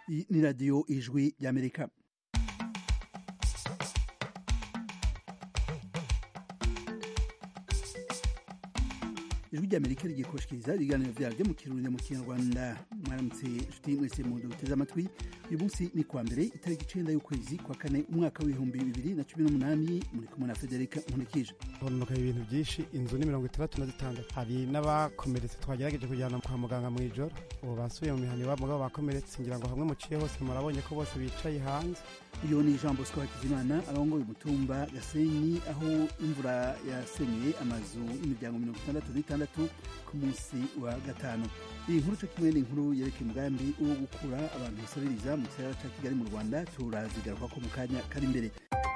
Iyi ni radiyo ijwi ry'amerika ijwi ry'amerika rigiye kubashikiriza ibiganiro vyaryo mu kirundi mu kinyarwanda mwaramutse nshuti mwese mu duteze amatwi uyu munsi ni kwa mbere itariki icenda y'ukwezi kwa kane umwaka w'ibihumbi bibiri na cumi n'umunani muri kumwe na federika nkunikije hononoka ibintu byinshi inzu ni mirongo itandatu na zitandatu hari n'abakomeretse twagerageje kujyana kwa muganga mu ijoro ubu basubiye mu mihana iwabo mugabo bakomeretse ngira ngo hamwe muciye hose murabonye ko bose bicaye hanze uyu ni jean bosco hakizimana arongoye umutumba gasenyi aho imvura yasenyeye amazu y'imiryango mirongo itandatu n'itandatu ku munsi wa gatanu iyi nkuru co kimwe ni inkuru yerekeye umugambi wo gukura abantu basabiriza mu gisagara ca kigali mu rwanda turazigarukako mu kanya kari imbere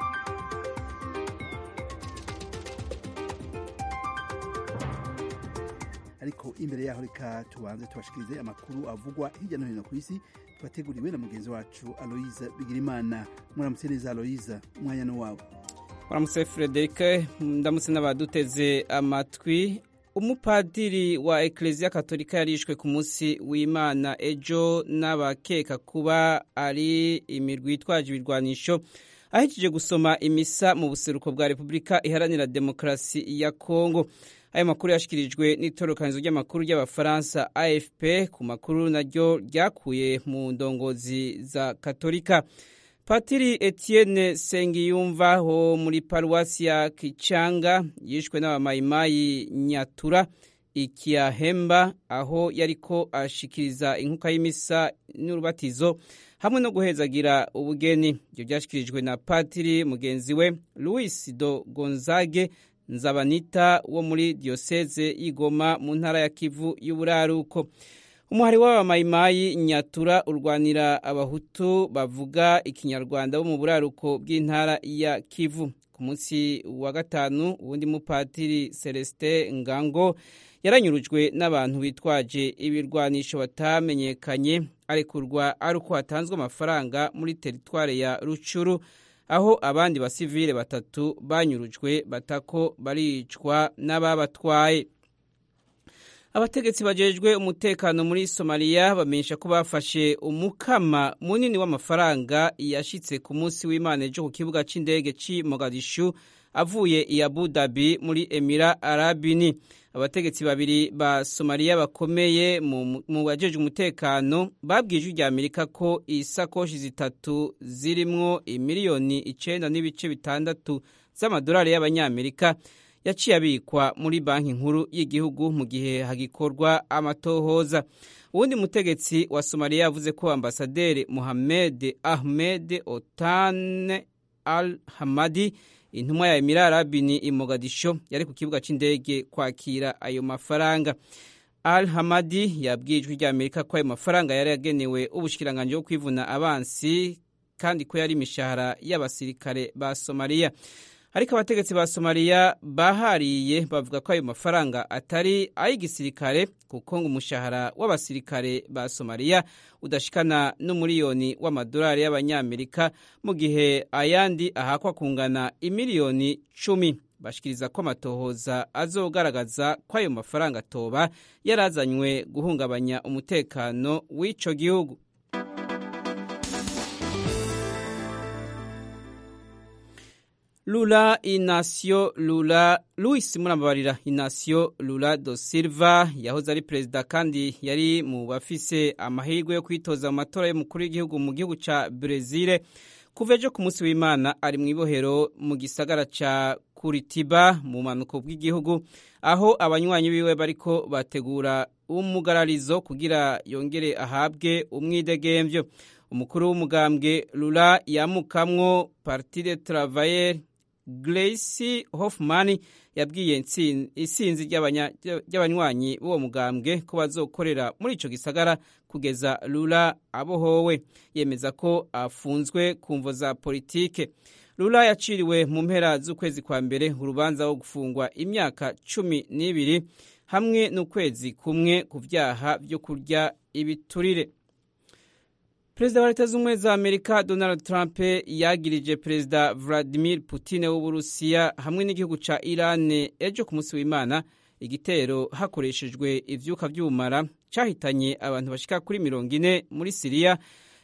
ariko imbere yaho reka tubanze tubashikirize amakuru avugwa hirya no hino ku isi twateguriwe na mugenzi wacu aloyiza bigirimana muramutse neza aloyiza umwanya no wabo muramutse frederike ndamutse n'abaduteze amatwi umupadiri wa ekereziya katolika yarishwe ku munsi w'imana ejo n'abakeka kuba ari imirwi yitwaje ibirwanisho ahejeje gusoma imisa mu buseruko bwa repubulika iharanira demokarasi ya kongo ayo makuru yashyikirijwe n'itorokanizo ry'amakuru ry'abafaransa afp ku makuru naryo ryakuye mu ndongozi za katolika patiri etienne sengiyumva ho muri paruwasi ya kicanga yishwe n'abamayimayi nyatura ikiyahemba aho yariko ashikiriza inkuka y'imisa n'urubatizo hamwe no guhezagira ubugeni ibyo byashyikirijwe na patiri mugenzi we louis do gonzage nzabanita wo muri diyoseze y'igoma mu ntara ya kivu y'uburaruko umuhari w'abamayimayi nyatura urwanira abahutu bavuga ikinyarwanda bo mu buraruko bw'intara ya kivu ku munsi wa gatanu uwundi mupatiri celestin ngango yaranyurujwe n'abantu bitwaje ibirwanisho batamenyekanye arekurwa ari uko hatanzwe amafaranga muri teritware ya rucuru aho abandi basivile batatu banyurujwe batako baricwa n'ababatwaye abategetsi bajejwe umutekano muri somaliya bamenyesha ko bafashe umukama munini w'amafaranga yashitse ku munsi w'imana ejo ku kibuga c'indege c'i mogadishu avuye i abu dhabi muri emira arabini abategetsi babiri ba somaliya bakomeye mu bajejwe umutekano babwiye ijwi rya amerika ko isakoshi zitatu zirimwo imiliyoni icenda n'ibice bitandatu z'amadolari y'abanyamerika yaciye abikwa muri banki nkuru y'igihugu mu gihe hagikorwa amatohoza uwundi mutegetsi wa somaliya yavuze ko ambasaderi muhamed ahmed otane al hamadi intumwa ya emira arabini i mogadisho yari ku kibuga c'indege kwakira ayo mafaranga al hamadi yabwiye ijwi rya amerika ko ayo mafaranga yari yagenewe ubushikiranganji bwo kwivuna abansi kandi ko yari imishahara y'abasirikare ba somaliya ariko abategetsi ba somaliya bahariye bavuga ko ayo mafaranga atari ay'igisirikare kuko ngo umushahara w'abasirikare ba somaliya udashikana n'umuriyoni w'amadolari y'abanyamerika mu gihe ayandi ahakwa kungana imiliyoni cumi bashikiriza ko amatohoza azogaragaza ko ayo mafaranga atoba yarazanywe guhungabanya umutekano w'ico gihugu Lula Inacio Lula Luis Murambabarira Inacio Lula do Silva yahoze ari perezida kandi yari mu bafise amahirwe yo kwitoza mu matora y'umukuru w'igihugu mu gihugu ca Brezil kuva ejo ku munsi w'Imana ari mu ibohero mu gisagara ca Curitiba mu manuko bw'igihugu aho abanywanyi biwe bariko bategura umugararizo kugira yongere ahabwe umwidegemvyo umukuru w'umugambwe Lula yamukamwo Parti de Travailleurs Grace Hoffman yabwiye isinzi ry'abanywanyi b'uwo mugambwe ko bazokorera muri ico gisagara kugeza Lula abohowe yemeza ko afunzwe ku mvo za politike Lula yaciriwe mu mpera z'ukwezi kwa mbere urubanza wo gufungwa imyaka cumi n'ibiri hamwe n'ukwezi kumwe ku vyaha vyo kurya ibiturire perezida wa leta z'ubumwe za amerika donald trump yagirije perezida vladimir putin w'uburusiya hamwe n'igihugu ca iran ejo ku munsi w'imana igitero hakoreshejwe ivyuka vy'ubumara cahitanye abantu bashika kuri mirongo ine muri siriya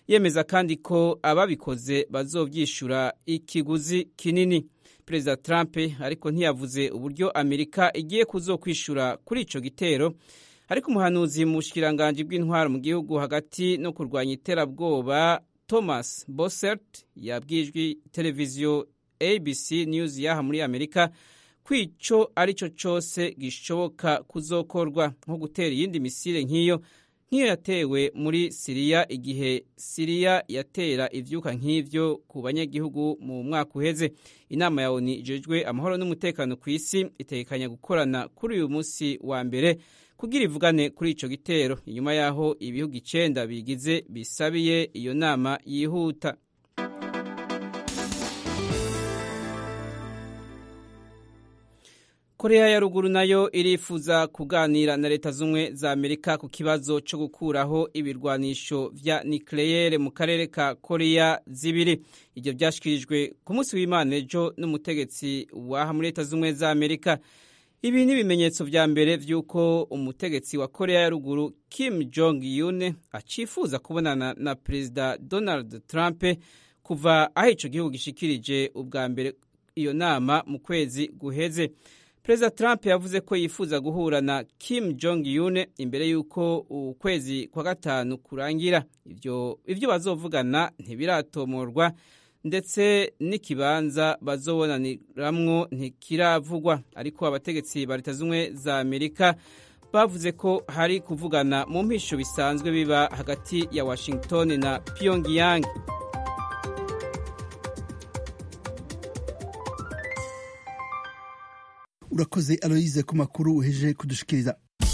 yemeza kandi ko ababikoze bazovyishura ikiguzi kinini perezida trump ariko ntiyavuze uburyo amerika igiye kuzokwishura kuri ico gitero ariko umuhanuzi mu bushikiranganji bw'intwaro mu gihugu hagati no kurwanya iterabwoba thomas bossert yabwijwe televiziyo abc news yaha muri amerika ko ico arico cose gishoboka kuzokorwa nko gutera iyindi misile nk'iyo nk'iyo yatewe muri siriya igihe siriya yatera ivyuka nk'ivyo ku banyagihugu mu mwaka uheze inama ya oni ijejwe amahoro n'umutekano ku isi itekanya gukorana kuri uyu munsi wa mbere kugira ivugane kuri ico gitero inyuma yaho ibihugu icenda bigize bisabiye iyo nama yihuta korea ya ruguru nayo irifuza kuganira na leta z'ubumwe za amerika ku kibazo cyo gukuraho ibirwanisho vya nikleyere mu karere ka korea zibiri ibyo byashyikirijwe ku munsi w'imana ejo n'umutegetsi waha muri leta z'ubumwe za amerika ibi ni ibimenyetso vya mbere vy'uko umutegetsi wa korea ya ruguru kim jong un acifuza kubonana na perezida donald trump kuva aho ico gihugu gishikirije ubwa mbere iyo nama mu kwezi guheze perezida trump yavuze ko yifuza guhura na kim jong un imbere y'uko ukwezi kwa gatanu kurangira ivyo, ivyo bazovugana ntibiratomorwa ndetse n'ikibanza bazobonaniramwo ntikiravugwa ariko abategetsi ba leta z'ubumwe za amerika bavuze ko hari kuvugana mu mpisho bisanzwe biba hagati ya washington na pyongyang urakoze aloyize ku makuru uheje kudushikiriza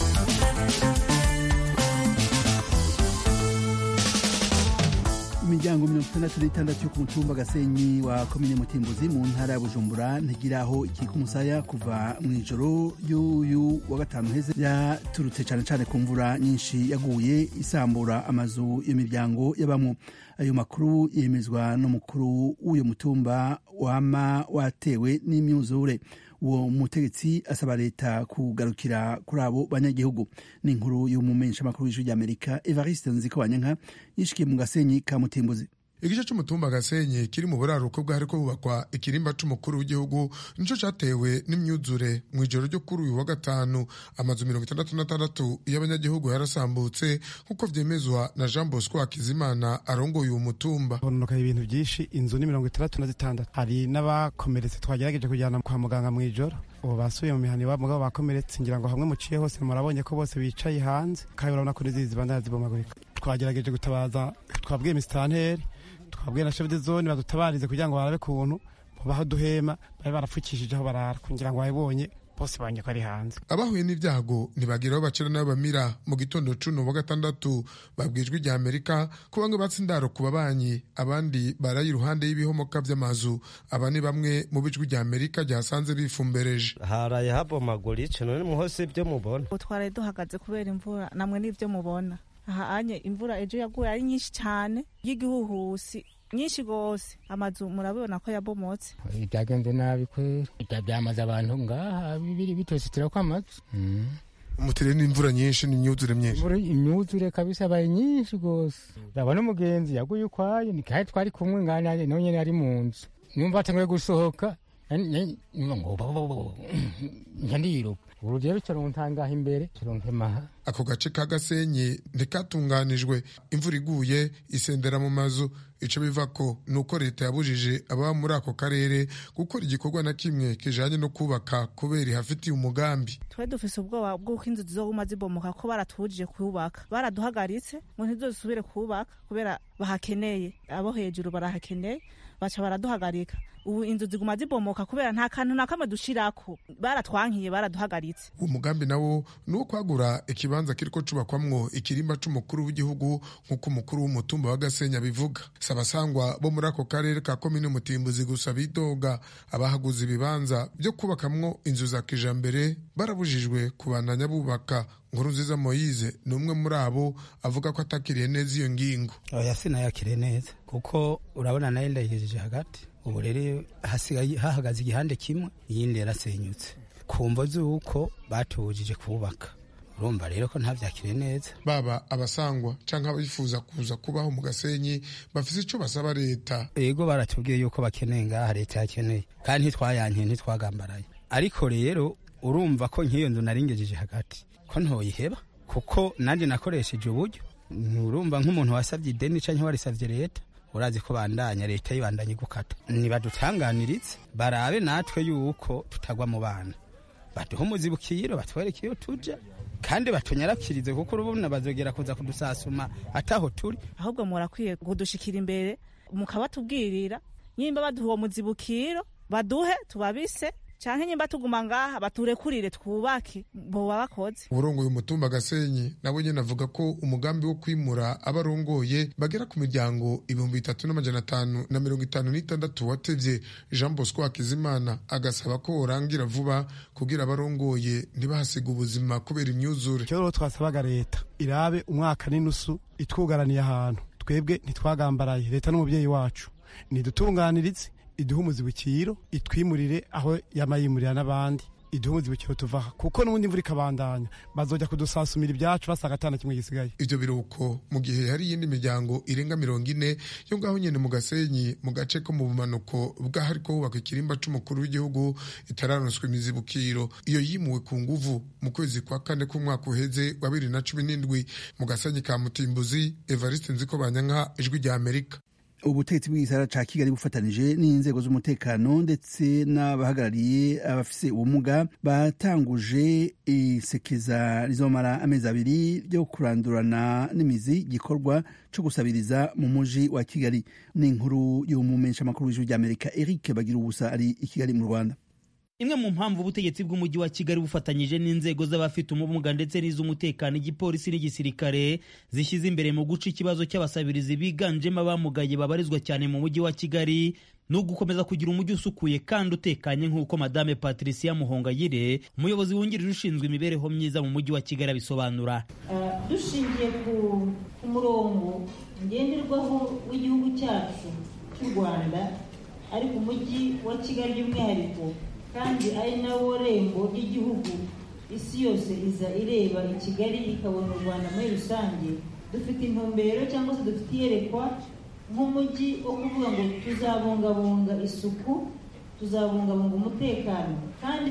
imiryango mirongo itandatu n'itandatu yo ku mutumba gasenyi wa komine mutimbuzi mu ntara ya bujumbura ntigira aho ikika umusaya kuva mu ijoro y'uyu wa gatanu heze yaturutse cyane cyane ku mvura nyinshi yaguye isambura amazu iyo miryango y'abamwo ayo makuru yemezwa n'umukuru w'uyo mutumba wama watewe n'imyuzure uwo mutegetsi asaba leta kugarukira kuri abo banyagihugu ni inkuru y'umumenyesha makuru w'ijwi ry'amerika evariste nziko banyanka yishikiye mu gasenyi ka mutimbuzi igice c'umutumba gasenyi kiri mu buraruko bwariko hubakwa ikirimba c'umukuru w'igihugu nico catewe n'imyuzure mw'ijoro ryo kuri uyu wa gatanu amazu mirongo itandatu n'atandatu y'abanyagihugu yarasambutse nk'uko vyemezwa na jean bosco hakizimana arongoye uwo mutumba hononokaye ibintu vyinshi inzu ni mirongo itandatu na zitandatu hari n'abakomeretse twagerageje kujyana kwa muganga mw'ijoro ubu basubiye mu mihani iwabo mugabo bakomeretse ngira ngo hamwe muciye hose murabonye ko bose bicaye hanze kandi urabona ko n'izizi zibandana zibomagurika twagerageje gutabaza twabwiye misitanteri twabwiye na chef de zone badutabarize kugira ngo barabe kuntu baho duhema bari barapfukishije aho barara kugira ngo babibonye bose banye ko ari hanze abahuye n'ibyago ntibagiraho bacira n'aho bamira mu gitondo cuno wa gatandatu babwijwe rya amerika ko bamwe batse indaro ku babanyi abandi baraye iruhande y'ibihomoka vy'amazu aba ni bamwe mu bijwi rya amerika ryasanze bifumbereje haraye habomaguritse none muhose ibyo mubona twaraye duhagaze kubera imvura namwe n'ibyo mubona aha anye imvura ejo yaguye ari nyinshi cyane y'igihuhusi nyinshi rwose amazu murabibona ko yabomotse byagenze nabi kwera byamaze abantu ngaha bibiri bitositira ko amazu umutere n'imvura nyinshi n'imyuzure myinshi imyuzure kabisa abaye nyinshi rwose urabona umugenzi yaguye ukwayo ni kandi twari kumwe ngana nawe nyine ari mu nzu numva atanguye gusohoka ndiruka urugero kirontangaha imbere kironkemaha ako gace ka gasenyi ntikatunganijwe imvura iguye isendera mu mazu ico biva ko ni uko leta yabujije ababa muri ako karere gukora igikorwa na kimwe kijanye no kubaka kubera ihafitiye umugambi twe dufise ubwoba bw'uko inzu zizoguma zibomoka ko baratubujije kubaka baraduhagaritse ngo ntizosubire kubaka kubera bahakeneye abo hejuru barahakeneye baca baraduhagarika ubu inzu ziguma zibomoka kubera nta kantu na kamwe dushirako baratwankiye baraduhagaritse uwo mugambi nawo ni uwo kwagura ikibanza kiriko cubakwamwo ikirimba c'umukuru w'igihugu nk'uko umukuru w'umutumba wa gasenya bivuga sabasangwa bo muri ako karere ka komine mutimbuzi gusa bidoga abahaguze ibibanza vyo kubakamwo inzu za kijambere barabujijwe kubandanya bubaka nkuru nziza moyize ni umwe muri abo avuga ko atakiriye neza iyo ngingo oya sinayakiriye neza kuko urabona nayo ndayigejeje hagati ubu rero hasigaye hahagaze igihande kimwe iyindi yarasenyutse ku mvo z'uko batubujije kubaka urumva rero ko ntavyakire neza baba abasangwa canke abifuza kuza kubaho mu gasenyi bafise ico basaba leta ego baratubwiye yuko bakeneye ngaha leta yakeneye kandi ntitwayankiye ntitwagambaraye ariko rero urumva ko nk'iyo nzu naringejeje hagati ko ntoyiheba kuko nanjye nakoresheje uburyo nturumva nk'umuntu wasabye ideni canke warisavye leta urazi ko bandanya leta yibandanye gukata nibadutanganiritse barabe natwe yuko tutagwa mu bana baduhe umuzibukiro batwereke iyo tuja kandi batunyarapfirize kuko urubona bazogera kuza kudusasuma ataho turi ahubwo murakwiye kudushikira imbere mukabatubwirira nyimba baduha uwo muzibukiro baduhe tubabise canke nyimba tuguma ngaha baturekurire twubake boba bakoze uburongoye umutumba gasenyi nawe nyene avuga ko umugambi wo kwimura abarongoye bagera ku miryango ibihumbi bitatu n'amajana atanu na mirongo itanu n'itandatu watevye jean bosco hakizimana agasaba ko worangira vuba kugira abarongoye ntibahasiga ubuzima kubera imyuzure icyo rero twasabaga leta irabe umwaka n'inusu itwugaraniye ahantu twebwe ntitwagambaraye leta n'umubyeyi wacu nidutunganirize iduhe umuzibukiro itwimurire aho yamayimurira n'abandi iduhe umuzibukiro tuvaha kuko n'ubundi imvura ikabandanya bazojya kudusasumira ibyacu basanga atana kimwe gisigaye ivyo biruko mu gihe hari iyindi miryango irenga mirongo ine yo ngaho nyene mu gasenyi mu gace ko mu bumanuko bw'ahariko hubakwa ikirimba c'umukuru w'igihugu itararonswa imizibukiro iyo yimuwe ku nguvu mu kwezi kwa kane k'umwaka uheze wa bibiri na cumi n'indwi mu gasenyi ka mutimbuzi evariste nziko banyanka ijwi rya amerika ubutegetsi bw'igisara ca kigali bufatanije n'inzego z'umutekano ndetse n'abahagarariye abafise ubumuga batanguje isekeza rizomara amezi abiri ryo kurandurana n'imizi gikorwa co gusabiriza mu muji wa kigali ni inkuru y'umumenyeshamakuru w'ijuru ry'amerika eric bagira ubusa ari i kigali mu rwanda imwe mu mpamvu ubutegetsi bw'umujyi wa kigali bufatanyije n'inzego z'abafite ubumuga ndetse n'iz'umutekano igipolisi n'igisirikare zishyize imbere mu guca ikibazo cy'abasabirizi biganjemo abamugaye babarizwa cyane mu mujyi wa kigali ni ugukomeza kugira umujyi usukuye kandi utekanye nk'uko madame patricia muhongayire umuyobozi wungirije ushinzwe imibereho myiza mu mujyi wa kigali abisobanura dushingiye ku murongo ngenderwaho w'igihugu cyacu cy'u rwanda ariko umujyi wa kigali by'umwihariko kandi ari nawo rembo ry'igihugu isi yose iza ireba i kigali ikabona u rwanda muri rusange dufite intumbero cyangwa se dufite iyerekwa nk'umujyi wo kuvuga ngo tuzabungabunga isuku tuzabungabunga umutekano kandi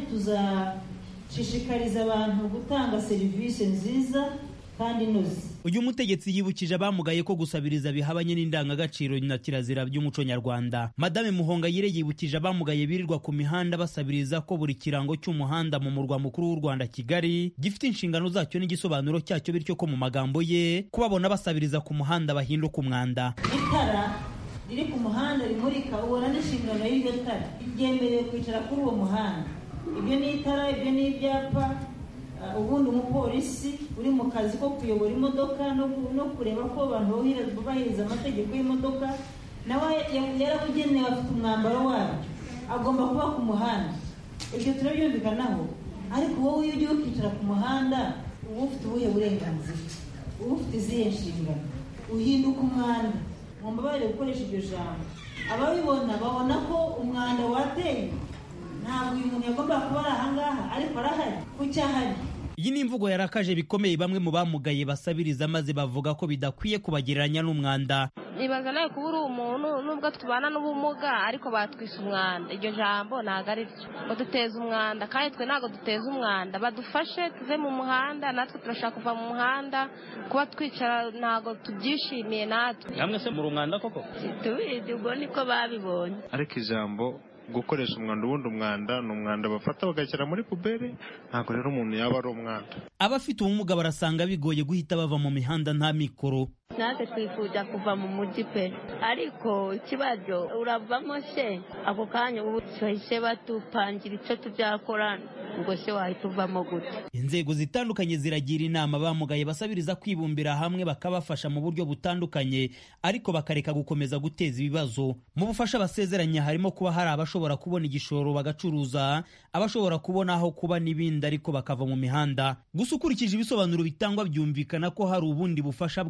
tuzashishikariza abantu gutanga serivisi nziza kandi inoze uyu mutegetsi yibukije abamugaye ko gusabiriza bihabanye n'indangagaciro na kirazira by'umuco nyarwanda madame muhongayire yibukije abamugaye birirwa ku mihanda basabiriza ko buri kirango cy'umuhanda mu murwa mukuru w'u rwanda kigali gifite inshingano zacyo n'igisobanuro cyacyo bityo ko mu magambo ye kubabona basabiriza ku muhanda bahinduka umwanda itara riri ku muhanda rimurika ubona n'inshingano y'iryo tara ryemerewe kwicara kuri uwo muhanda ibyo ni itara ibyo ni ibyapa ubundi umupolisi uri mu kazi ko kuyobora imodoka no kureba ko abantu bubahiriza amategeko y'imodoka nawe yarabugenewe afite umwambaro wabyo agomba kuba ku muhanda ibyo turabyumvikanaho ariko wowe iyo ugiye ukicara ku muhanda uba ufite ubuhe burenganzira uba ufite izihe nshingano uhinduka umwanda mu mbabarire gukoresha iryo jambo ababibona babona ko umwanda wateye ntabwo uyu muntu yagomba kuba ari ahangaha ariko arahari kuki ahari iyi ni imvugo yarakaje bikomeye bamwe mu bamugaye basabiriza maze bavuga ko bidakwiye kubagereranya n'umwanda nibaza nawe kuba uri umuntu nubwo tubana n'ubumuga ariko batwise umwanda iryo jambo ntabwo ari ryo ngo duteze umwanda kandi twe ntabwo duteze umwanda badufashe tuve mu muhanda natwe turashaka kuva mu muhanda kuba twicara ntabwo tubyishimiye natwe namwe se muri umwanda koko tubizi ubwo niko babibonye ariko ijambo gukoresha umwanda ubundi umwanda ni umwanda bafata bagashyira muri pubere ntabwo rero umuntu yaba ari umwanda abafite ubumuga barasanga bigoye guhita bava mu mihanda nta mikoro natwe twifuza kuva mu mujyi pe ariko ikibazo uravamo se ako kanya ubu bahise batupangira icyo tubyakora ngo se wahita uvamo gute inzego zitandukanye ziragira inama bamugaye basabiriza kwibumbira hamwe bakabafasha mu buryo butandukanye ariko bakareka gukomeza guteza ibibazo mu bufasha basezeranya harimo kuba hari abashobora kubona igishoro bagacuruza abashobora kubona aho kuba n'ibindi ariko bakava mu mihanda gusa ukurikije ibisobanuro bitangwa byumvikana ko hari ubundi bufasha bw'amafaranga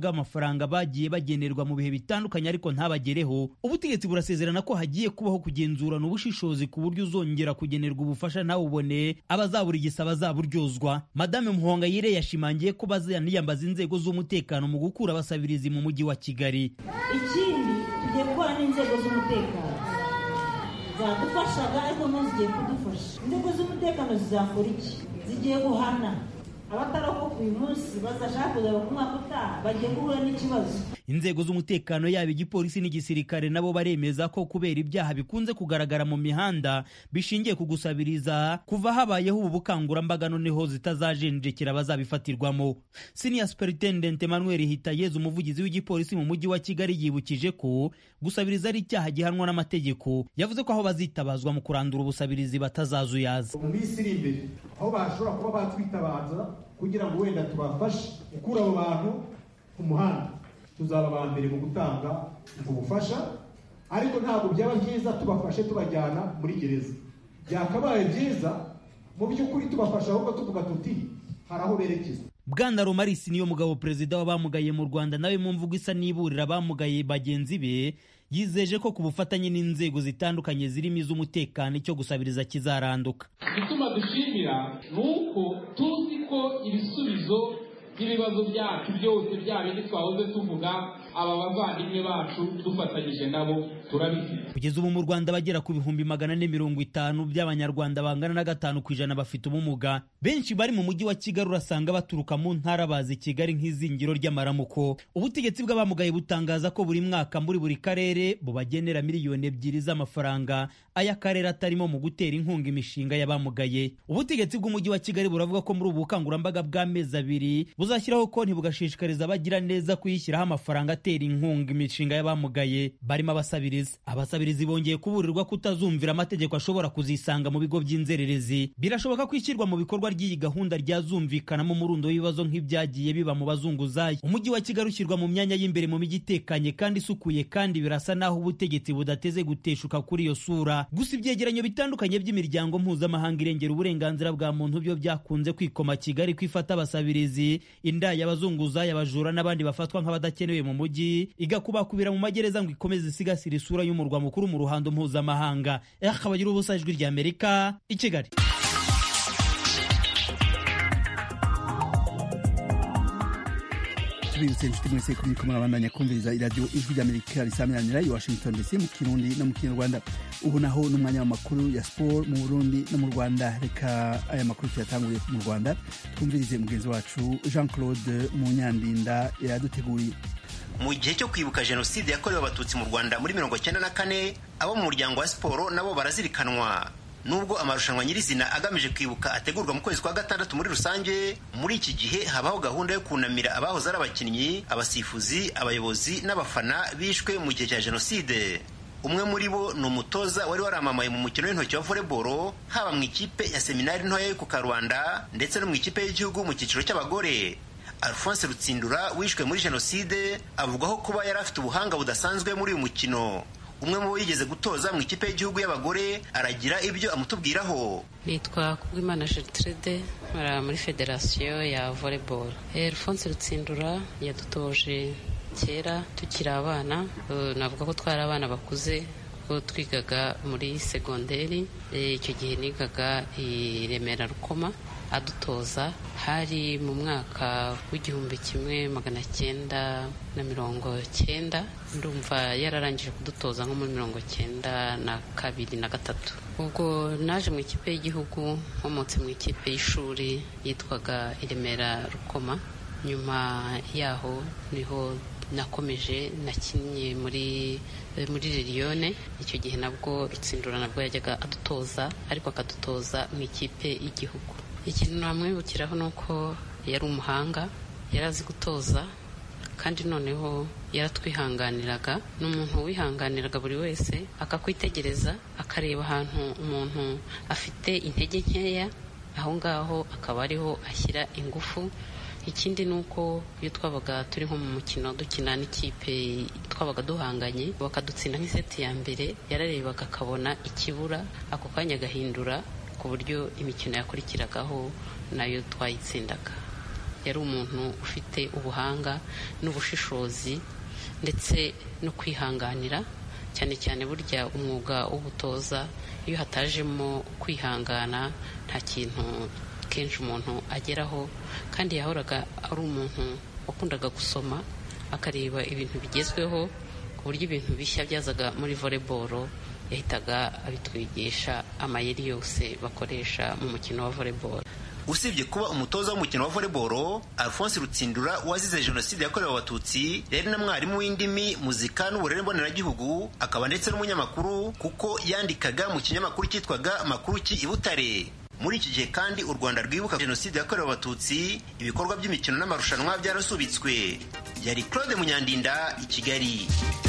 amafaranga bagiye bagenerwa mu bihe bitandukanye ariko ntabagereho ubutegetsi burasezerana ko hagiye kubaho kugenzurana ubushishozi ku buryo uzongera kugenerwa ubufasha ntawubone abazaburigisa bazaburyozwa madame muhongayire yashimangiye ko bazaniyambaza inzego z'umutekano mu gukura abasabirizi mu mujyi wa kigali ikindi tugiye gukorana n'inzego z'umutekano zadufashaga ariko no zigiye kudufasha inzego z'umutekano zizakora iki zigiye guhana abatarokoka uyu munsi bazashaka kuzaba ku mwaka utaha bagiye guhura n'ikibazo inzego z'umutekano yaba igipolisi n'igisirikare nabo baremeza ko kubera ibyaha bikunze kugaragara mu mihanda bishingiye ku gusabiriza kuva habayeho ubu bukangurambaga noneho zitazajenjekera abazabifatirwamo senior superintendent emmanuel hitayezu umuvugizi w'igipolisi mu mujyi wa kigali yibukije ko gusabiriza ari icyaha gihanwa n'amategeko yavuze ko aho bazitabazwa mu kurandura ubusabirizi batazazuyaza mu minsi iri imbere aho bashobora kuba batwitabaza kugira ngo wenda tubafashe gukura abo bantu ku muhanda tuzaba aba mbere mu gutanga ubwo bufasha ariko ntabwo byaba byiza tubafashe tubajyana muri gereza byakabaye byiza mu by'ukuri tubafasha ahubwo tuvuga tuti hari aho berekeza bwana romarisi niyo mugabo perezida w'abamugaye mu rwanda nawe mu mvugo isa n'iburira abamugaye bagenzi be yizeje ko ku bufatanye n'inzego zitandukanye zirimo iz'umutekano icyo gusabiriza kizaranduka igituma dushimira ni uko tuzi ko ibisubizo by'ibibazo byacu byose bya bindi twahoze tuvuga aba bavandimwe bacu dufatanyije nabo turabifite kugeza ubu mu rwanda bagera ku bihumbi magana ane mirongo itanu by'abanyarwanda bangana na gatanu ku ijana bafite ubumuga benshi bari mu mujyi wa kigali urasanga baturuka mu ntara bazi kigali nk'izingiro ry'amaramuko ubutegetsi bw'abamugaye butangaza ko buri mwaka muri buri karere bubagenera miliyoni ebyiri z'amafaranga ay'akarere atarimo mu gutera inkunga imishinga y'abamugaye ubutegetsi bw'umujyi wa kigali buravuga ko muri ubu bukangurambaga bw'amezi abiri buzashyiraho konti bugashishikariza abagira neza kuyishyiraho amafaranga atera inkunga imishinga y'abamugaye barimo abasabirizi abasabirizi bongeye kuburirwa kutazumvira amategeko ashobora kuzisanga mu bigo by'inzererezi birashoboka ko ishyirwa mu bikorwa ry'iyi gahunda ryazumvikanamo umurundo w'ibibazo nk'ibyagiye biba mu bazunguzayi umujyi wa kigali ushyirwa mu myanya y'imbere mu mijyi itekanye kandi isukuye kandi birasa n'aho ubutegetsi budateze guteshuka kuri iyo sura gusa ibyegeranyo bitandukanye by'imiryango mpuzamahanga irengera uburenganzira bwa muntu byo byakunze kwikoma kigali kwifata abasabirizi indaya abazunguzayi abajura n'abandi bafatwa nk'abadakenewe mu mujyi igakubakubira mu magereza ngo ikomeze isigasira isura y'umurwa mukuru mu ruhando mpuzamahanga akabagira ubusa ijwi rya amerika i kigali tubibutse inshuti mwese ko muriko murabandanya kumviriza iradiyo ijwi ry'amerika risamiranira i washington dc mu kirundi no mu kinyarwanda ubu naho n'umwanya w'amakuru ya siporo mu burundi no mu rwanda reka aya makuru tuyatanguye mu rwanda twumvirize mugenzi wacu jean claude munyandinda yaduteguriye mu gihe cyo kwibuka jenoside yakorewe abatutsi mu rwanda muri mirongo cyenda na kane abo mu muryango wa siporo nabo barazirikanwa nubwo amarushanwa nyirizina agamije kwibuka ategurwa mu kwezi kwa gatandatu muri rusange muri iki gihe habaho gahunda yo kunamira abahoze ari abakinnyi abasifuzi abayobozi n'abafana bishwe mu gihe cya jenoside umwe muri bo ni umutoza wari waramamaye mu mukino w'intoki wa volleyball haba mu ikipe ya seminari ntoya yo ku karubanda ndetse no mu ikipe y'igihugu mu cyiciro cy'abagore alphonse rutsindura wishwe muri jenoside avugwaho kuba yari afite ubuhanga budasanzwe muri uyu mukino umwe mu bo yigeze gutoza mu ikipe y'igihugu y'abagore aragira ibyo amutubwiraho nitwa kubwimana gertrude nkora muri federasiyo ya volleyball alphonse rutsindura yadutoje kera tukiri abana navuga ko twari abana bakuze ubwo twigaga muri segonderi icyo gihe nigaga i remera rukoma adutoza hari mu mwaka w'igihumbi kimwe magana cyenda na mirongo cyenda ndumva yararangije kudutoza nko muri mirongo cyenda na kabiri na gatatu ubwo naje mu ikipe y'igihugu nkomotse mu ikipe y'ishuri yitwaga iremera rukoma nyuma yaho niho nakomeje nakinnye muri muri liliyone icyo gihe nabwo rutsindura nabwo yajyaga adutoza ariko akadutoza mu ikipe y'igihugu ikintu namwibukiraho ni uko yari umuhanga yari azi gutoza kandi noneho yaratwihanganiraga ni umuntu wihanganiraga buri wese akakwitegereza akareba ahantu umuntu afite intege nkeya aho ngaho akaba ariho ashyira ingufu ikindi ni uko iyo twabaga turi nko mu mukino dukina n'ikipe twabaga duhanganye bakadutsinda nk'iseti ya mbere yararebaga akabona ikibura ako kanya agahindura ku buryo imikino yakurikiragaho nayo twayitsindaga yari umuntu ufite ubuhanga n'ubushishozi ndetse no kwihanganira cyane cyane burya umwuga w'ubutoza iyo hatajemo kwihangana nta kintu kenshi umuntu ageraho kandi yahoraga ari umuntu wakundaga gusoma akareba ibintu bigezweho ku buryo ibintu bishya byazaga muri voleboro yahitaga abitwigisha amayeri yose bakoresha mu mukino wa voleboro usibye kuba umutoza w'umukino wa voleboro alphonse rutsindura wazize jenoside yakorewe abatutsi yari na mwarimu w'indimi muzika n'uburere mboneragihugu akaba ndetse n'umunyamakuru kuko yandikaga mu kinyamakuru cyitwaga makuru ki i butare muri iki gihe kandi u rwanda rwibuka jenoside yakorewe abatutsi ibikorwa by'imikino n'amarushanwa byarasubitswe yari claude munyandinda i kigali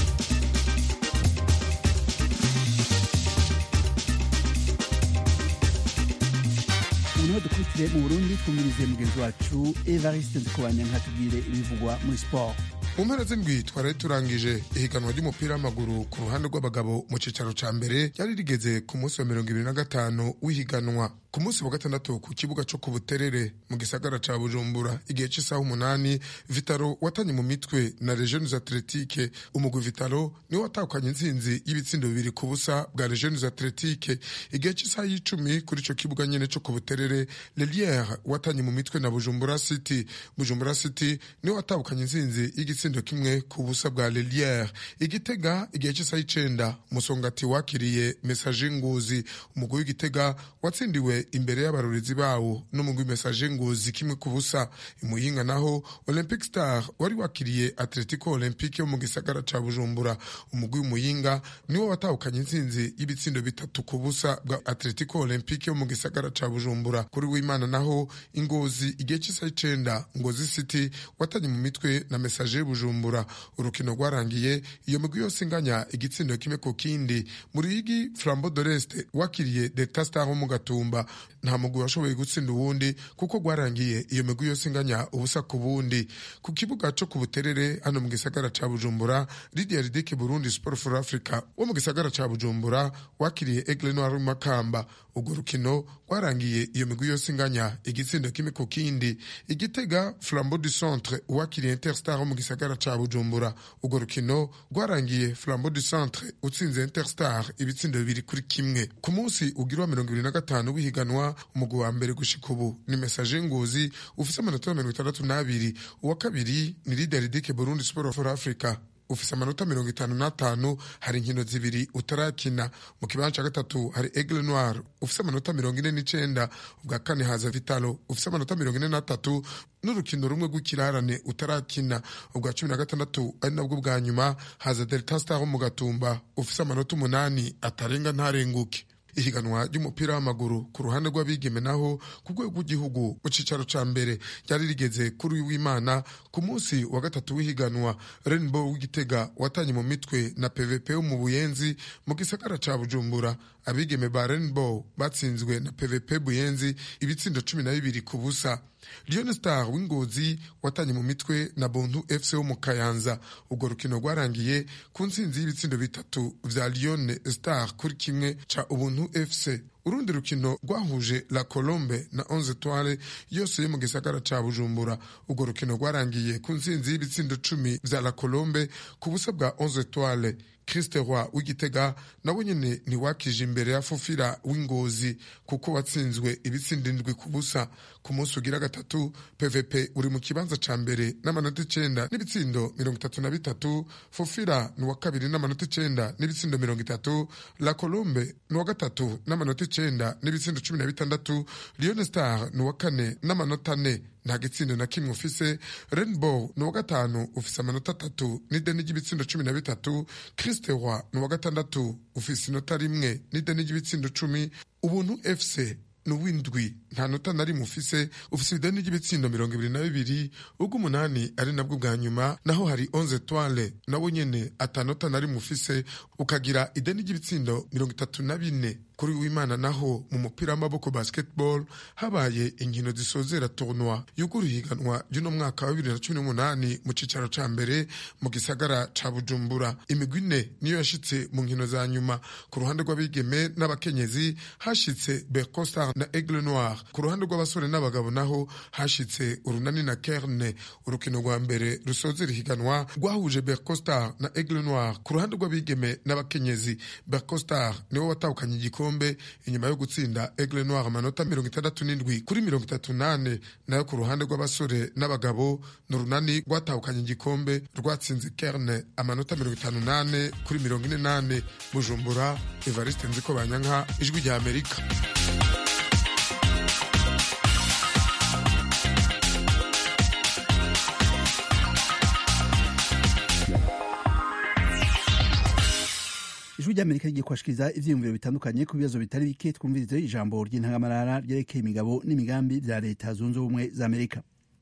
ubu dukurikire mu burundi twumvirize mugenzi wacu evariste ndikubanya nkatubwire ibivugwa muri siporo mu mpera z'indwi twari turangije ihiganwa ry'umupira w'amaguru ku ruhande rw'abagabo mu cyicaro cya mbere ryari rigeze ku munsi wa mirongo ibiri na gatanu w'ihiganwa ku munsi wa gatandatu ku kibuga cyo ku buterere mu gisagara cya bujumbura igihe cy'isaha umunani vitaro watanye mu mitwe na regiones atletike umugwi vitaro niwo watahukanye intsinzi y'ibitsindo bibiri ku busa bwa regiones atletike igihe cy'isaha y'icumi kuri icyo kibuga nyine cyo ku buterere leliere watanye mu mitwe na bujumbura city bujumbura city niwo watahukanye intsinzi y'igitsindo kimwe ku busa bwa leliere igitega igihe cy'isaha y'icenda musongati wakiriye mesaje nguzi umugwi w'igitega watsindiwe imbere y'abarorezi bawo n'umugwi mesaje nguzi kimwe ku busa imuyinga naho olympic star wari wakiriye atletico olympique yo mu gisagara ca bujumbura umugwi w'umuyinga niwo watahukanye intsinzi y'ibitsindo bitatu ku busa bwa atletico olympique yo mu gisagara ca bujumbura kuri w'imana naho ingozi igihe cy'isaha icenda ngozi city watanye mu mitwe na mesaje bujumbura urukino rwarangiye iyo migwi yose inganya igitsindo kimwe ku kindi muri ligi flambo doreste wakiriye delta star ho mu gatumba nta mugwi washoboye gutsinda uwundi kuko rwarangiye iyo migwi yose inganya ubusa ku bundi ku kibuga cyo ku buterere hano mu gisagara ca bujumbura lidia ridike burundi sport for africa wo mu gisagara ca bujumbura wakiriye egle noir makamba urwo rukino rwarangiye iyo migwi yose inganya igitsindo kimwe ku kindi igitega flambo du centre wakiriye interstar wo mu gisagara ca bujumbura urwo rukino rwarangiye flambo du centre utsinze interstar ibitsindo bibiri kuri kimwe ku munsi ugira wa mirongo ibiri na gatanu w'ihiganwa umugwi wa mbere gushika ubu ni mesaje nguzi ufise amanota mirongo itandatu n'abiri uwa kabiri ni lideridike burundi sport for africa ufise amanota mirongo itanu n'atanu hari inkino zibiri utarakina mu kibanza cya gatatu hari egle noir ufise amanota mirongo ine n'icenda ubwa kane haza vitalo ufise amanota mirongo ine n'atatu n'urukino rumwe rw'ikirarane utarakina ubwa cumi na gatandatu ari nabwo bwa nyuma haza delta star wo mu gatumba ufise amanota umunani atarenga ntarenguke ihiganwa ry'umupira w'amaguru ku ruhande rw'abigeme naho ku rwego rw'igihugu mu cyicaro cya mbere ryari rigeze kuri uyu w'imana ku munsi wa gatatu w'ihiganwa rainbow w'igitega watanye mu mitwe na pvp wo mu buyenzi mu gisagara cya bujumbura abigeme ba rainbow batsinzwe na pvp buyenzi ibitsindo cumi na bibiri ku busa Lion Star w'ingozi watanye mu mitwe na Bontu FC wo mu Kayanza ubwo rukino rwarangiye ku ntsinzi y'ibitsindo bitatu vya Lion Star kuri kimwe ca Ubuntu FC urundi rukino rwahuje La Colombe na Onze Etoile yose yo mu gisagara ca Bujumbura ubwo rukino rwarangiye ku ntsinzi y'ibitsindo cumi vya La Colombe ku busa bwa Onze Etoile Christe Roy w'igitega nawe nyene ntiwakije imbere ya Fufira w'ingozi kuko watsinzwe ibitsindo indwi ku busa ku munsi ugira gatatu PVP uri mu kibanza ca mbere n'amanota icenda n'ibitsindo mirongo itatu na bitatu Fufira ni uwa kabiri n'amanota icenda n'ibitsindo mirongo itatu La Colombe ni uwa gatatu n'amanota icenda n'ibitsindo cumi na bitandatu Lion Star ni uwa kane n'amanota ane nta gitsindo na kimwe ufise rainbow ni uwa gatanu ufise amanota atatu n'ideni ry'ibitsindo cumi na bitatu christe roy ni uwa gatandatu ufise inota rimwe n'ideni ry'ibitsindo cumi ubuntu fc ni uw'indwi nta nota na rimwe ufise ufise ideni ry'ibitsindo mirongo ibiri na bibiri ubw'umunani ari nabwo bwa nyuma naho hari onze toile nawe nyene atanota na rimwe ufise ukagira ideni ry'ibitsindo mirongo itatu na bine kuri w'imana naho mu mupira w'amaboko basketball habaye inkino zisozera tournoi yugura ihiganwa ry'uno mwaka wa bibiri na cumi n'umunani mu cicaro ca mbere mu gisagara ca bujumbura imigwi ine niyo yashitse mu nkino za nyuma ku ruhande rw'abigeme n'abakenyezi hashitse bercostar na aigle noir ku ruhande rw'abasore n'abagabo naho hashitse urunani na kerne urukino rwa mbere rusozera ihiganwa rwahuje bercostar na aigle noir ku ruhande rw'abigeme n'abakenyezi bercostar niwo watahukanye igikombe inyuma yo gutsinda aigle noir amanota mirongo itandatu n'indwi kuri mirongo itatu nane nayo ku ruhande rw'abasore n'abagabo ni urunani rwatahukanye igikombe rwatsinze kerne amanota mirongo itanu nane kuri mirongo ine nane bujumbura evariste nziko banyanka ijwi rya amerika ijwi ry'amerika rigiye kubashikiriza ivyiyumviro bitandukanye ku bibazo bitari bike twumvirize ijambo ry'intangamarara ryerekeye imigabo n'imigambi vya leta zunze ubumwe za amerika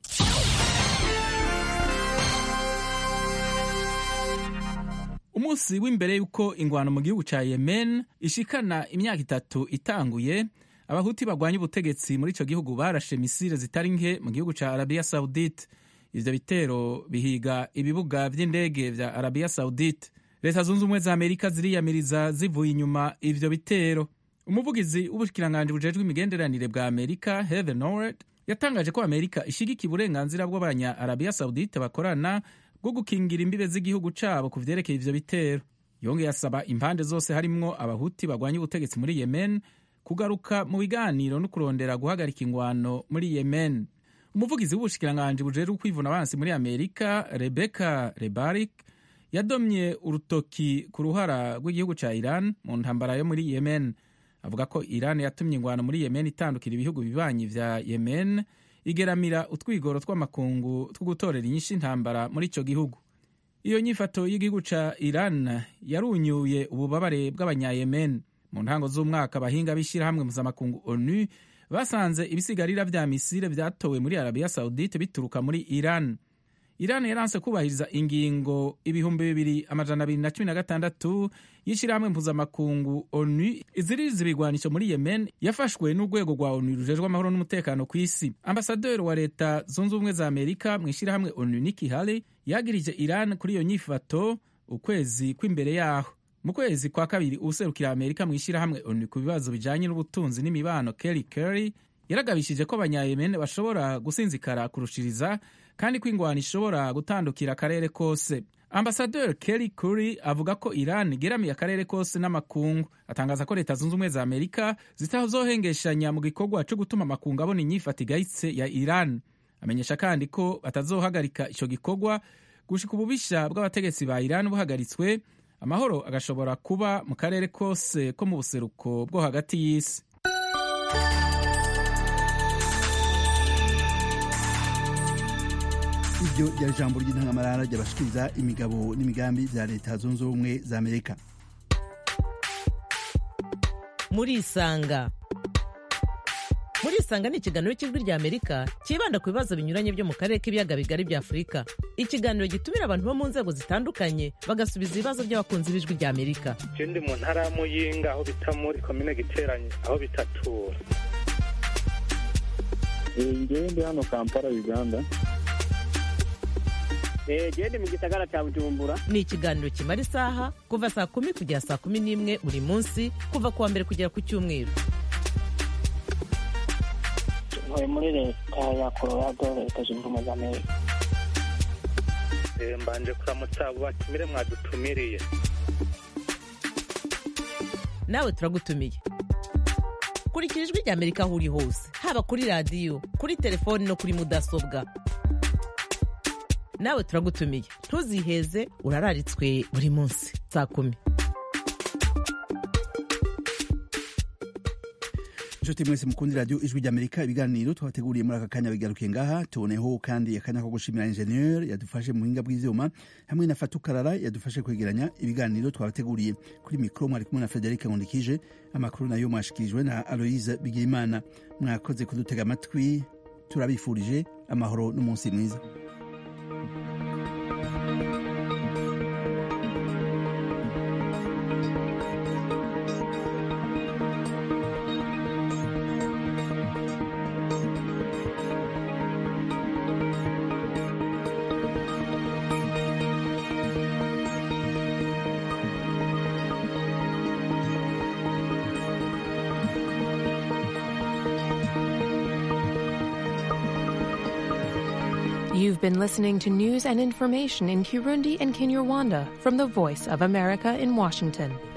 umunsi w'imbere y'uko ingwano mu gihugu ca yemen ishikana imyaka itatu itanguye abahuti bagwanya ubutegetsi muri ico gihugu barashe misile zitari nke mu gihugu ca arabiya saudite ivyo bitero bihiga ibibuga vy'indege vya arabiya saudite leta zunze ubumwe za amerika ziriyamiriza zivuye inyuma ivyo bitero umuvugizi w'ubushikiranganji bujejwe imigenderanire bwa amerika heather norred yatangaje ko amerika ishigikiye uburenganzira bw'abanya arabiya saudite bakorana bwo gukingira imbibe z'igihugu cabo ku vyerekeye ivyo bitero yongeye asaba impande zose harimwo abahuti bagwanya ubutegetsi muri yemen kugaruka mu biganiro no kurondera guhagarika ingwano muri yemen umuvugizi w'ubushikiranganji bujejwe kwivuna abansi muri amerika rebecca rebarik yadomye urutoki ku ruhara rw'igihugu ca iran mu ntambara yo muri yemen avuga ko iran yatumye ingwano muri yemen itandukira ibihugu bibanyi vya yemen igeramira utwigoro tw'amakungu two gutorera inyinshi intambara muri ico gihugu iyo nyifato y'igihugu ca iran yarunyuye ububabare bw'abanyayemen mu ntango z'umwaka abahinga b'ishyirahamwe mpuzamakungu onu basanze ibisigarira vya misile vyatowe muri arabiya saudite bituruka muri iran iran yaranse kubahiriza ingingo ibihumbi bibiri amajana abiri na cumi na gatandatu y'ishyirahamwe mpuzamakungu onu iziririza ibigwanisho muri yemen yafashwe n'urwego rwa onu rujejwe amahoro n'umutekano ku isi ambasaderi wa leta zunze ubumwe za amerika mu ishyirahamwe onu niki hale yagirije iran kuri iyo nyifato ukwezi kw'imbere yaho mu kwezi kwa kabiri uwuserukira amerika mu ishyirahamwe onu ku bibazo bijanye n'ubutunzi n'imibano kelly kerry yaragabishije ko abanyayemen bashobora gusinzikara kurushiriza kandi ko ingwano ishobora gutandukira akarere kose ambasaderi kelly curry avuga ko iran igeramiye akarere kose n'amakungu atangaza ko leta zunze ubumwe za amerika zitazohengeshanya mu gikorwa cyo gutuma amakungu abona inyifata igayitse ya iran amenyesha kandi ko batazohagarika ico gikorwa gushika ububisha bw'abategetsi ba iran buhagaritswe amahoro agashobora kuba mu karere kose ko mu buseruko bwo hagati y'isi iryo ryari ijambo ry'intangamarara ryabashikiriza imigabo n'imigambi vya leta zunze ubumwe za amerika murisanga murisanga ni ikiganiro cy'ijwi rya amerika cyibanda ku bibazo binyuranye byo mu karere k'ibiyaga bigari bya afurika ikiganiro gitumira abantu bo mu nzego zitandukanye bagasubiza ibibazo by'abakunzi b'ijwi rya amerika je ndi mu ntara ya muyinga aho bita muri komine giteranye aho bitatura ngewe ndi hano kampala uganda gende mu gisagara cya bujumbura ni ikiganiro kimara isaha kuva saa kumi kugera saa kumi n'imwe buri munsi kuva ku wa mbere kugera ku cyumweru ntuye muri leta ya colorado leta zunze ubumwe za amerika mbanje kuramutsa abo batumire mwadutumiriye nawe turagutumiye kurikira ijwi rya amerika aho uri hose haba kuri radiyo kuri telefoni no kuri mudasobwa nawe turagutumiye ntuziheze urararitswe buri munsi saa kumi inshuti mwese mukundi radiyo ijwi ry'amerika ibiganiro twabateguriye muri aka kanya bigarukiye ngaha tuboneho kandi akanya ko gushimira ingenieur yadufashe mu buhinga bw'ivyuma hamwe na fatukarara yadufashe kwegeranya ibiganiro twabateguriye kuri mikro mwari kumwe na frederic nkundikije amakuru nayo mwashikirijwe na aloise bigirimana mwakoze kudutega amatwi turabifurije amahoro n'umunsi mwiza You've been listening to news and information in Kirundi and Kinyarwanda from the Voice of America in Washington.